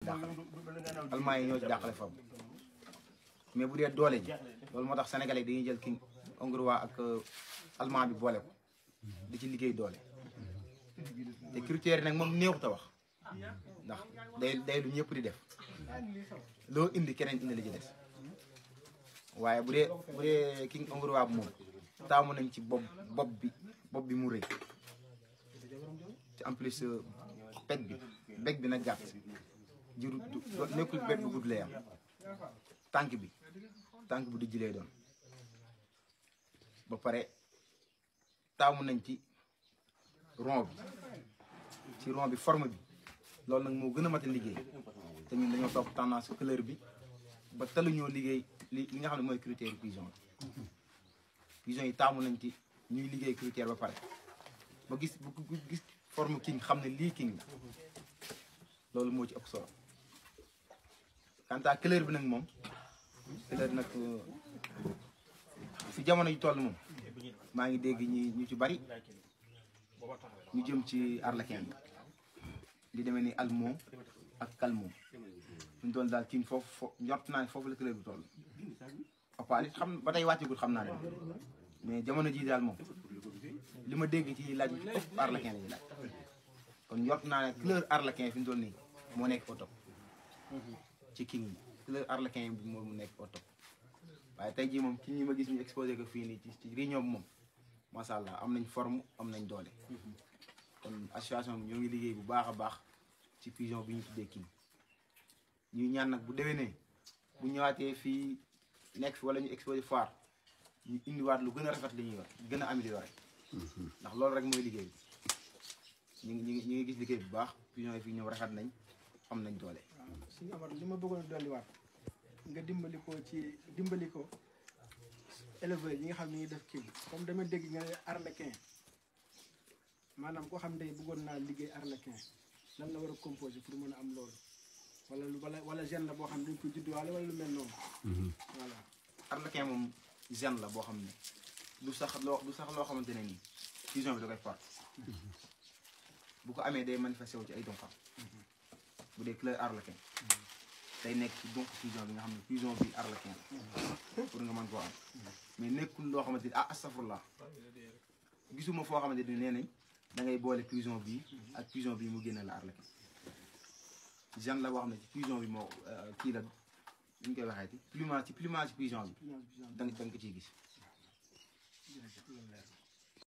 dàqale almaa yi ñoo ci dàqale foofu mais bu dee doole ji loolu moo tax sénégalais dañuy jël king hongrois ak allemand bi boole ko di ci liggéey doole te critères yi nag moom néexut a wax ndax day day lu ñëpp di def loo indi keneen indi la ci des waaye bu dee bu dee king hongrois bi moom taamu nañ ci bopp bopp bi bopp bi mu rëy te en plus peg bi beg bi nag gàtt juru nekkul beg bu gudd lay am tànk bi tànk bu dijj lay doon ba pare taamu nañ ci rond bi ci rond bi forme bi loolu nag moo gën a mat a liggéey te ñun dañoo topp tendance couleur bi ba taluñoo liggéey li li nga xam ne mooy critère pigeon bi pigeon yi taamu nañ ci ñuy liggéey critère ba pare ba gis bu gis forme king xam ne lii king la loolu moo ci ëpp solo quant à couleur bi nag moom couleur nag fi jamono yu toll moom maa ngi dégg ñi ñu ci bari ñu jëm ci arlequin bi di demee ni almo ak calmo ñu doon daal king foofu fo njort naa ne foofu la couleur bi toll opal it xam ba tey wàccagul xam naa ne mais jamono jii daal moom li ma dégg ci laaj bi ëpp arlequin la ñuy laaj kon njort naa ne couleur arlequin fi mu toll nii moo nekk au top ci king bi couleur arlequin bi moo mu nekk au top waaye tey jii moom ki ñi ma gis ñu exposé ko fii nii ci ci réunion bi moom macha allah am nañ forme am nañ doole kon association bi ñoo ngi liggéey bu baax a baax ci pigeon bi ñu tuddee king ñuy ñaan nag bu déwénee bu ñëwaatee fii nekk fi wala ñu exposé foire ñu indiwaat lu gën a rafet li ñuy yor gën a amélioré ndax loolu rek mooy liggéey bi ñu ngi ñu ngi ñu ngi gis liggéey bu baax pigeon yi fii ñoom rafet nañ am nañ doole. suñu amar li ma bëggoon a dolliwaat nga dimbali ko ci dimbali ko éleveurs yi nga xam ne ñuy def kii comme dama dégg nga ne arlequin maanaam koo xam ne bëggoon naa liggéey arlequin lan la war a composé pour mën a am loolu wala lu wala wala gène la boo xam ne dañ ko judduwaale wala lu mel noonu. voilà arlequin moom gène la boo xam ne du sax loo du sax loo xamante ne nii pigeon bi da koy porte bu ko amee day manifesté wu ci ay donxam bu dee couleur arlequin day nekk ci donc pigeon bi nga xam ne pigeon bi arlequin la pour nga mën koo am mais nekkul loo xamante ni ah astafurlah gisuma foo xamante ni nee nañ da ngay boole pigeon bi ak pigeon bi mu génne la arlequin gène la boo xam ne ci pigeon bi moo kii la ñu koy waxee ci plumage ci plumage pigeon bi da nga da nga ko ciy gis jërëjëf loolu leer na.